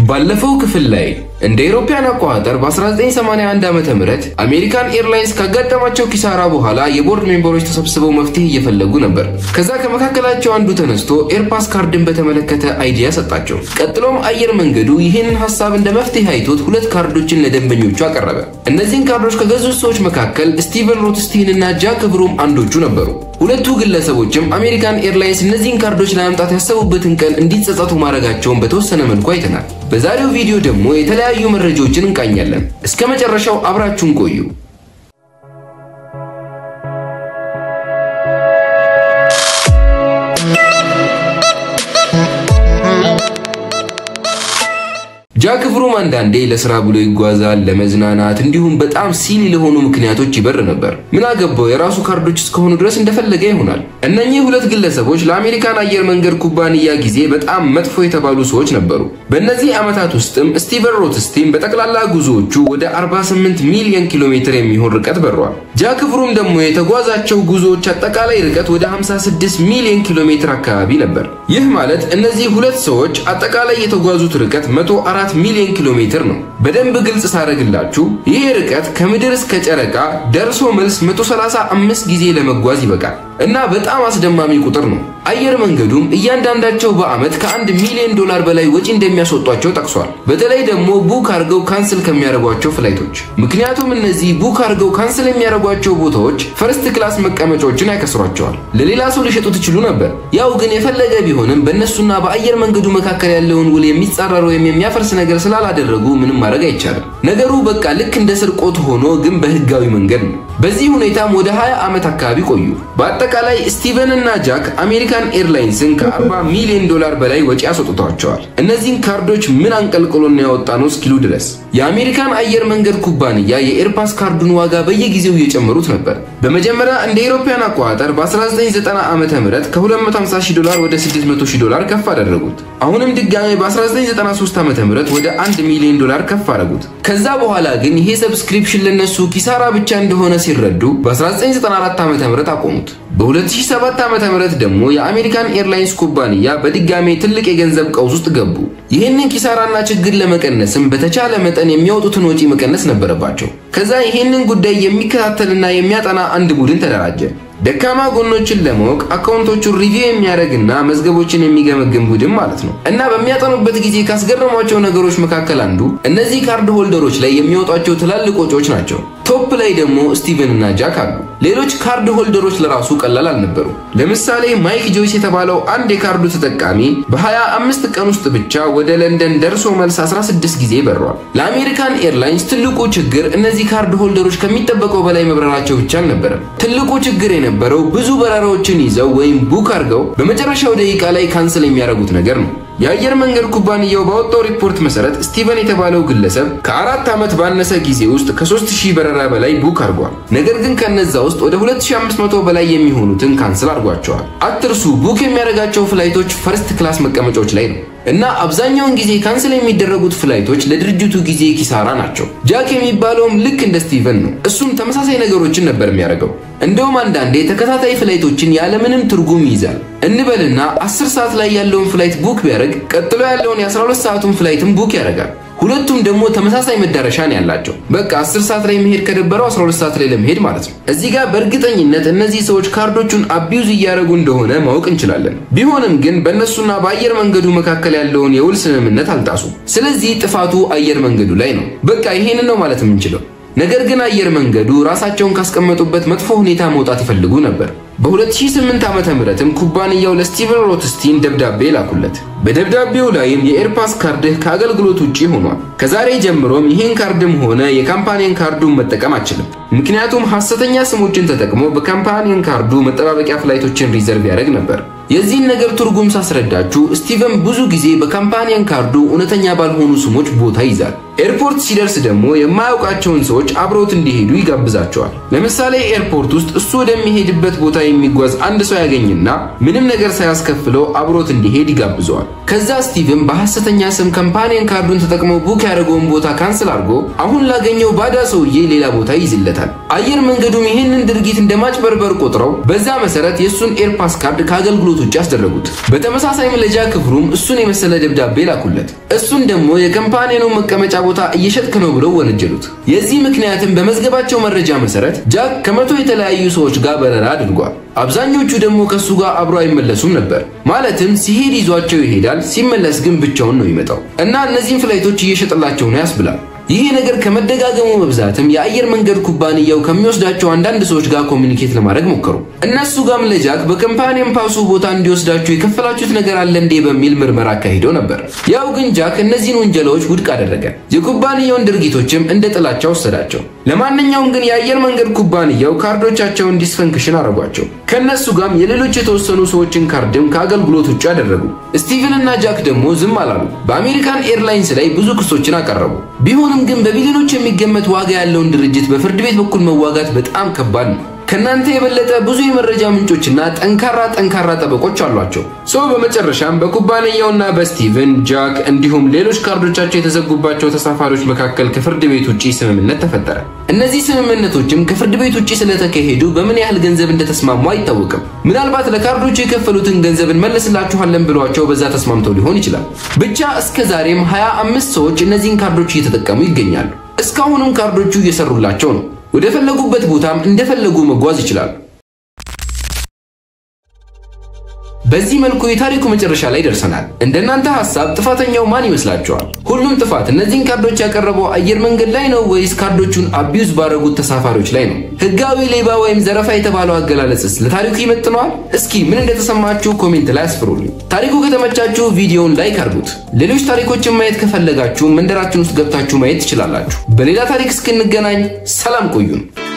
ባለፈው ክፍል ላይ እንደ አውሮፓውያን አቆጣጠር በ1981 ዓመተ ምህረት አሜሪካን ኤርላይንስ ካጋጠማቸው ኪሳራ በኋላ የቦርድ ሜምበሮች ተሰብስበው መፍትሄ እየፈለጉ ነበር። ከዛ ከመካከላቸው አንዱ ተነስቶ ኤርፓስ ካርድን በተመለከተ አይዲያ ሰጣቸው። ቀጥሎም አየር መንገዱ ይህንን ሀሳብ እንደ መፍትሄ አይቶት ሁለት ካርዶችን ለደንበኞቹ አቀረበ። እነዚህን ካርዶች ከገዙት ሰዎች መካከል ስቲቨን ሮትስቲን እና ጃክ ብሩም አንዶቹ ነበሩ። ሁለቱ ግለሰቦችም አሜሪካን ኤርላይንስ እነዚህን ካርዶች ለማምጣት ያሰቡበትን ቀን እንዲጸጸቱ ማድረጋቸውን በተወሰነ መልኩ አይተናል። በዛሬው ቪዲዮ ደግሞ የተለያዩ መረጃዎችን እንቃኛለን። እስከ መጨረሻው አብራችሁን ቆዩ። ጃክ ብሩም አንዳንዴ ለስራ ብሎ ይጓዛል፣ ለመዝናናት እንዲሁም በጣም ሲሊ ለሆኑ ምክንያቶች ይበር ነበር። ምን አገባው የራሱ ካርዶች እስከሆኑ ድረስ እንደፈለገ ይሆናል። እነኚህ ሁለት ግለሰቦች ለአሜሪካን አየር መንገድ ኩባንያ ጊዜ በጣም መጥፎ የተባሉ ሰዎች ነበሩ። በእነዚህ ዓመታት ውስጥም ስቲቨን ሮትስቲን በጠቅላላ ጉዞዎቹ ወደ 48 ሚሊዮን ኪሎ ሜትር የሚሆን ርቀት በሯል። ጃክ ብሩም ደግሞ የተጓዛቸው ጉዞዎች አጠቃላይ ርቀት ወደ 56 ሚሊዮን ኪሎ ሜትር አካባቢ ነበር። ይህ ማለት እነዚህ ሁለት ሰዎች አጠቃላይ የተጓዙት ርቀት 104 ሚሊዮን ኪሎ ሜትር ነው። በደንብ ግልጽ ሳደርግላችሁ ይህ ርቀት ከምድር እስከ ጨረቃ ደርሶ መልስ 135 ጊዜ ለመጓዝ ይበቃል እና በጣም አስደማሚ ቁጥር ነው። አየር መንገዱም እያንዳንዳቸው በዓመት ከአንድ ሚሊዮን ዶላር በላይ ወጪ እንደሚያስወጧቸው ጠቅሷል። በተለይ ደግሞ ቡክ አድርገው ካንስል ከሚያደርጓቸው ፍላይቶች። ምክንያቱም እነዚህ ቡክ አድርገው ካንስል የሚያደርጓቸው ቦታዎች ፈርስት ክላስ መቀመጫዎችን ያከስሯቸዋል። ለሌላ ሰው ሊሸጡ ትችሉ ነበር። ያው ግን የፈለገ ቢሆንም በእነሱና በአየር መንገዱ መካከል ያለውን ውል የሚጻረር ወይም የሚያፈርስ ነገር ስላላደረጉ ምንም ማድረግ አይቻልም። ነገሩ በቃ ልክ እንደ ስርቆት ሆኖ ግን በህጋዊ መንገድ ነው። በዚህ ሁኔታም ወደ 20 ዓመት አካባቢ ቆዩ። በአጠቃላይ ስቲቨን እና ጃክ አሜሪካን ኤርላይንስን ከ40 ሚሊዮን ዶላር በላይ ወጪ አስወጥተዋቸዋል። እነዚህን ካርዶች ምን አንቀልቅሎና ያወጣ ነው እስኪሉ ድረስ የአሜሪካን አየር መንገድ ኩባንያ የኤርፓስ ካርዱን ዋጋ በየጊዜው እየጨመሩት ነበር። በመጀመሪያ እንደ አውሮፓውያን አቆጣጠር በ1990 ዓመተ ምህረት ከ250 ሺህ ዶላር ወደ 600 ሺህ ዶላር ከፍ አደረጉት። አሁንም ድጋሜ በ1993 ዓመተ ምህረት ወደ 1 ሚሊዮን ዶላር ከፍ አደረጉት። ከዛ በኋላ ግን ይሄ ሰብስክሪፕሽን ለነሱ ኪሳራ ብቻ እንደሆነ ሲረዱ በ1994 ዓመተ ምህረት አቆሙት። በ2007 ዓመተ ምህረት ደግሞ የአሜሪካን ኤርላይንስ ኩባንያ በድጋሜ ትልቅ የገንዘብ ቀውስ ውስጥ ገቡ። ይህንን ኪሳራና ችግር ለመቀነስም በተቻለ መጠን የሚያወጡትን ወጪ መቀነስ ነበረባቸው። ከዛ ይህንን ጉዳይ የሚከታተልና የሚያጠና አንድ ቡድን ተደራጀ። ደካማ ጎኖችን ለማወቅ አካውንቶቹን ሪቪው የሚያደርግና መዝገቦችን የሚገመግም ቡድን ማለት ነው። እና በሚያጠኑበት ጊዜ ካስገረሟቸው ነገሮች መካከል አንዱ እነዚህ ካርድ ሆልደሮች ላይ የሚወጧቸው ትላልቅ ወጪዎች ናቸው። ቶፕ ላይ ደግሞ ስቲቨን እና ጃክ አሉ። ሌሎች ካርድ ሆልደሮች ለራሱ ቀላል አልነበሩ። ለምሳሌ ማይክ ጆይስ የተባለው አንድ የካርዱ ተጠቃሚ በ25 ቀን ውስጥ ብቻ ወደ ለንደን ደርሶ መልስ 16 ጊዜ በሯል። ለአሜሪካን ኤርላይንስ ትልቁ ችግር እነዚህ ካርድ ሆልደሮች ከሚጠበቀው በላይ መብረራቸው ብቻ አልነበረም። ትልቁ ችግር የነበረው ብዙ በረራዎችን ይዘው ወይም ቡክ አድርገው በመጨረሻው ደቂቃ ላይ ካንስል የሚያደርጉት ነገር ነው። የአየር መንገድ ኩባንያው ባወጣው ሪፖርት መሰረት ስቲቨን የተባለው ግለሰብ ከአራት ዓመት ባነሰ ጊዜ ውስጥ ከ3000 በረራ በላይ ቡክ አድርጓል። ነገር ግን ከነዛ ውስጥ ወደ 2500 በላይ የሚሆኑትን ካንስል አድርጓቸዋል። አትርሱ፣ ቡክ የሚያደርጋቸው ፍላይቶች ፈርስት ክላስ መቀመጫዎች ላይ ነው እና አብዛኛውን ጊዜ ካንስል የሚደረጉት ፍላይቶች ለድርጅቱ ጊዜ ኪሳራ ናቸው። ጃክ የሚባለውም ልክ እንደ ስቲቨን ነው። እሱም ተመሳሳይ ነገሮችን ነበር የሚያደርገው። እንደውም አንዳንዴ ተከታታይ ፍላይቶችን ያለምንም ትርጉም ይይዛል። እንበልና 10 ሰዓት ላይ ያለውን ፍላይት ቡክ ቢያደርግ ቀጥሎ ያለውን የ12 ሰዓቱን ፍላይትም ቡክ ያደርጋል። ሁለቱም ደግሞ ተመሳሳይ መዳረሻ ነው ያላቸው። በቃ 10 ሰዓት ላይ መሄድ ከደበረው 12 ሰዓት ላይ ለመሄድ ማለት ነው። እዚህ ጋር በእርግጠኝነት እነዚህ ሰዎች ካርዶቹን አቢዩዝ እያደረጉ እንደሆነ ማወቅ እንችላለን። ቢሆንም ግን በእነሱና በአየር መንገዱ መካከል ያለውን የውል ስምምነት አልጣሱም። ስለዚህ ጥፋቱ አየር መንገዱ ላይ ነው። በቃ ይሄንን ነው ማለት የምንችለው። ነገር ግን አየር መንገዱ ራሳቸውን ካስቀመጡበት መጥፎ ሁኔታ መውጣት ይፈልጉ ነበር። በ2008 ዓመተ ምህረትም ኩባንያው ለስቲቨን ሮትስቲን ደብዳቤ ላኩለት። በደብዳቤው ላይም የኤርፓስ ካርድህ ከአገልግሎት ውጪ ሆኗል። ከዛሬ ጀምሮም ይህን ካርድም ሆነ የካምፓኒን ካርዱን መጠቀም አችልም። ምክንያቱም ሐሰተኛ ስሞችን ተጠቅሞ በካምፓኒን ካርዱ መጠባበቂያ ፍላይቶችን ሪዘርቭ ያደርግ ነበር። የዚህን ነገር ትርጉም ሳስረዳችሁ ስቲቨን ብዙ ጊዜ በካምፓኒያን ካርዱ እውነተኛ ባልሆኑ ስሞች ቦታ ይዛል። ኤርፖርት ሲደርስ ደግሞ የማያውቃቸውን ሰዎች አብረውት እንዲሄዱ ይጋብዛቸዋል። ለምሳሌ ኤርፖርት ውስጥ እሱ ወደሚሄድበት ቦታ የሚጓዝ አንድ ሰው ያገኝና ምንም ነገር ሳያስከፍለው አብሮት እንዲሄድ ይጋብዘዋል። ከዛ ስቲቭን በሐሰተኛ ስም ካምፓኒየን ካርዱን ተጠቅመው ቡክ ያደረገውን ቦታ ካንስል አድርጎ አሁን ላገኘው ባዳ ሰውዬ ሌላ ቦታ ይይዝለታል። አየር መንገዱም ይህንን ድርጊት እንደ ማጭበርበር ቆጥረው በዛ መሰረት የእሱን ኤርፓስ ካርድ ከአገልግሎት ውጭ አስደረጉት። በተመሳሳይም ለጃክ ፍሩም እሱን የመሰለ ደብዳቤ ላኩለት። እሱን ደግሞ የካምፓኒየኑ መቀመጫ ቦታ እየሸጥክ ነው ብለው ወነጀሉት። የዚህ ምክንያትም በመዝገባቸው መረጃ መሰረት ጃክ ከመቶ የተለያዩ ሰዎች ጋር በረራ አድርጓል። አብዛኞቹ ደግሞ ከእሱ ጋር አብሮ አይመለሱም ነበር። ማለትም ሲሄድ ይዟቸው ይሄዳል፣ ሲመለስ ግን ብቻውን ነው ይመጣው እና እነዚህን ፍላይቶች እየሸጠላቸው ነው ያስብላል። ይህ ነገር ከመደጋገሙ መብዛትም የአየር መንገድ ኩባንያው ከሚወስዳቸው አንዳንድ ሰዎች ጋር ኮሚኒኬት ለማድረግ ሞከሩ። እነሱ ጋም ለጃክ በካምፓኒየን ፓሱ ቦታ እንዲወስዳችሁ የከፈላችሁት ነገር አለ እንዴ በሚል ምርመራ አካሂደው ነበር። ያው ግን ጃክ እነዚህን ወንጀላዎች ውድቅ አደረገ። የኩባንያውን ድርጊቶችም እንደ ጥላቻ ወሰዳቸው። ለማንኛውም ግን የአየር መንገድ ኩባንያው ካርዶቻቸውን ዲስፈንክሽን አረጓቸው። ከእነሱ ጋም የሌሎች የተወሰኑ ሰዎችን ካርድም ከአገልግሎት ውጭ አደረጉ። ስቲቨን እና ጃክ ደግሞ ዝም አላሉ። በአሜሪካን ኤርላይንስ ላይ ብዙ ክሶችን አቀረቡ። ቢሆንም ግን በቢሊዮኖች የሚገመት ዋጋ ያለውን ድርጅት በፍርድ ቤት በኩል መዋጋት በጣም ከባድ ነው። ከእናንተ የበለጠ ብዙ የመረጃ ምንጮችና ጠንካራ ጠንካራ ጠበቆች አሏቸው። ሰው በመጨረሻም በኩባንያውና በስቲቨን ጃክ እንዲሁም ሌሎች ካርዶቻቸው የተዘጉባቸው ተሳፋሪዎች መካከል ከፍርድ ቤት ውጪ ስምምነት ተፈጠረ። እነዚህ ስምምነቶችም ከፍርድ ቤት ውጪ ስለተካሄዱ በምን ያህል ገንዘብ እንደተስማሙ አይታወቅም። ምናልባት ለካርዶቹ የከፈሉትን ገንዘብ እንመልስላችኋለን ብሏቸው በዛ ተስማምተው ሊሆን ይችላል። ብቻ እስከ ዛሬም ሀያ አምስት ሰዎች እነዚህን ካርዶች እየተጠቀሙ ይገኛሉ። እስካሁንም ካርዶቹ እየሰሩላቸው ነው። ወደ ፈለጉበት ቦታም እንደፈለጉ መጓዝ ይችላሉ። በዚህ መልኩ የታሪኩ መጨረሻ ላይ ደርሰናል። እንደናንተ ሐሳብ ጥፋተኛው ማን ይመስላችኋል? ሁሉም ጥፋት እነዚህን ካርዶች ያቀረበው አየር መንገድ ላይ ነው ወይስ ካርዶቹን አቢዩዝ ባደረጉት ተሳፋሪዎች ላይ ነው? ህጋዊ ሌባ ወይም ዘረፋ የተባለው አገላለጽስ ለታሪኩ ይመጥነዋል? እስኪ ምን እንደተሰማችሁ ኮሜንት ላይ አስፍሩልኝ። ታሪኩ ከተመቻችሁ ቪዲዮውን ላይክ አድርጉት። ሌሎች ታሪኮችን ማየት ከፈለጋችሁ መንደራችን ውስጥ ገብታችሁ ማየት ትችላላችሁ። በሌላ ታሪክ እስክንገናኝ ሰላም ቆዩን።